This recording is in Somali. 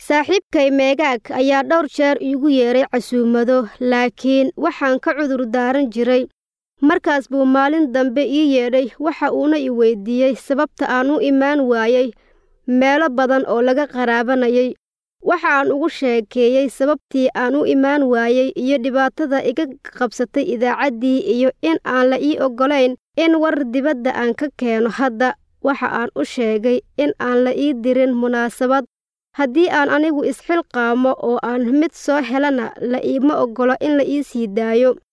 saaxiibkay meegaag ayaa dhowr jeer iigu yeedhay casuumado laakiin waxaan ka cudur daaran jiray markaas buu maalin dambe ii yeedhay waxa uuna i weydiiyey sababta aan u imaan waayey meelo badan oo laga qaraabanayay waxa aan ugu sheekeeyey sababtii aan u imaan waayey iyo dhibaatada iga qabsatay idaacaddii iyo in aan la ii oggolayn in war dibadda aan ka keeno hadda waxa aan u sheegay in aan la ii dirin munaasabad haddii aan anigu isxilqaamo oo aan mid soo helana la iima oggolo in la ii sii daayo